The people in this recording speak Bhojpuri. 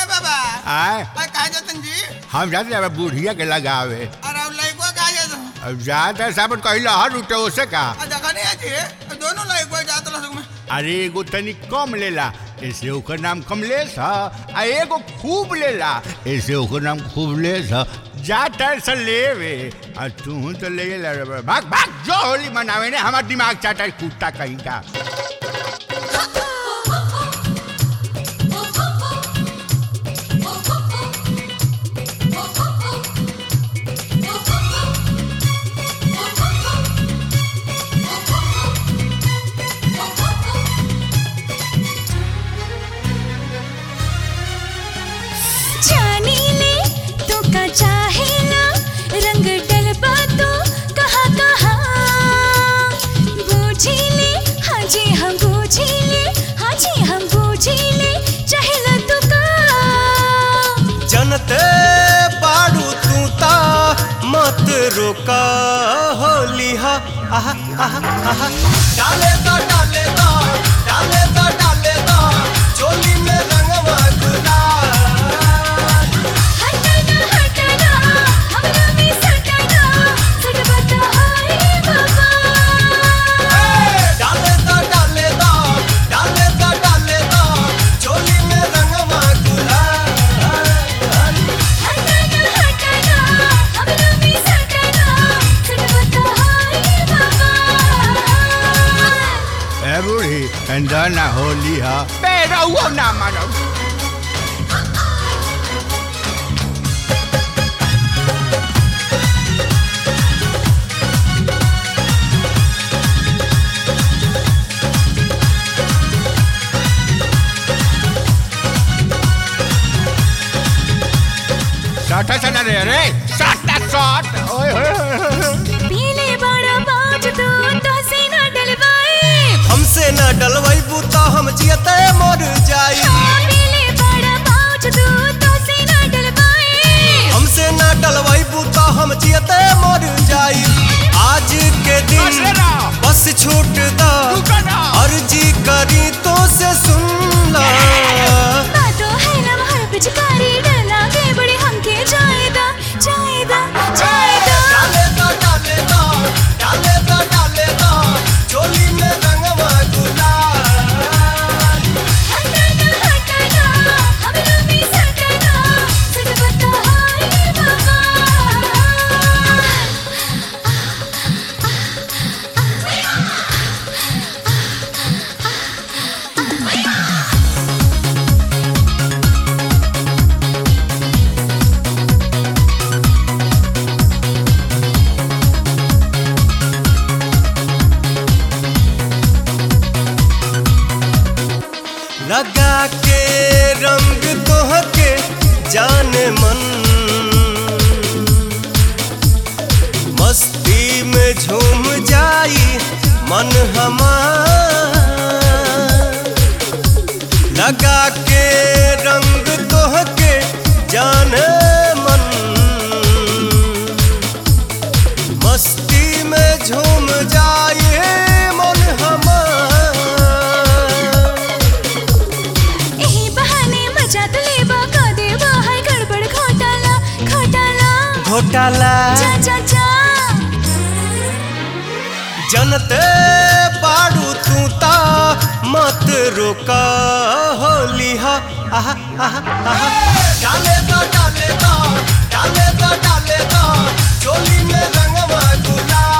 बाबा आय अरे कहा जतन जी हम जाते हैं बुढ़िया के लगावे अरे अब लड़को कहा जतन अब जाते साबन कहिला हर उठे ओसे का आ देखा नहीं है जी दोनों लड़को जात लसक में अरे एगो तनी कम लेला ऐसे ओकर नाम कमलेश ह आ एगो खूब लेला ऐसे ओकर नाम खूबलेश ह जा टाइम से लेवे आ तू तो ले ला रे बा। भाग भाग जो होली मनावे ने हमार दिमाग चाटा है कुत्ता कहीं का जानी ले तो का चाहे ना रंग डलबा तो कहा कहा बूझी ले हाँ जी हम बूझी ले हाँ जी हम बूझी ले चाहे ना तो का जनते बाड़ू तू ता मत रोका होली हा आहा आहा आहा डाले दा डाले दा डाले दा डाले दा चोली में रंगवा गुलाल हटना हटना हमरा भी सटना सटबा तो हाय बाबा डाले दा डाले दा डाले दा डाले दा चोली में रंगवा गुलाल हटना हटना हमरा भी सटना सटबा तो हाय बाबा ए बूढ़ी अंदर ना होली ह बेरा हुआ ना मानो साटा सना रे रे साटा साट ओए होए होए, होए पीले बड़ा बाज तू तो से न डलवाए हमसे न डलवैबू तो हम जियते मर जाई पीले बड़ा बाज तू तो से न डलवाए हमसे न डलवैबू तो हम जियते मर जाई आज के बस दिन ना। बस छूट दा रुको ना। अर्जी करी तो से सुन ला बातों है ना हर पिचकारी डरना के बड़े हमके जाएदा जाएदा जाएदा डाले दा डाले दा डाले दा डाले दा चोली में रंगवा गुलाल हटना हटना हमरा भी सटना सच बता हाय बाबा लगा के रंग तोहके जान मन मस्ती में झूम जाई मन हमार लगा के रंग तोहके जान मन मस्ती में झूम जाए मन हमार एही बहाने मजा तो लेबा का देबा है गड़बड़ घोटाला घोटाला घोटाला जा जा जा जनते बाड़ू तू ता मत रोका होली हा आहा आहा आहा डाले दा डाले दा डाले दा डाले दा चोली में रंगवा गुलाल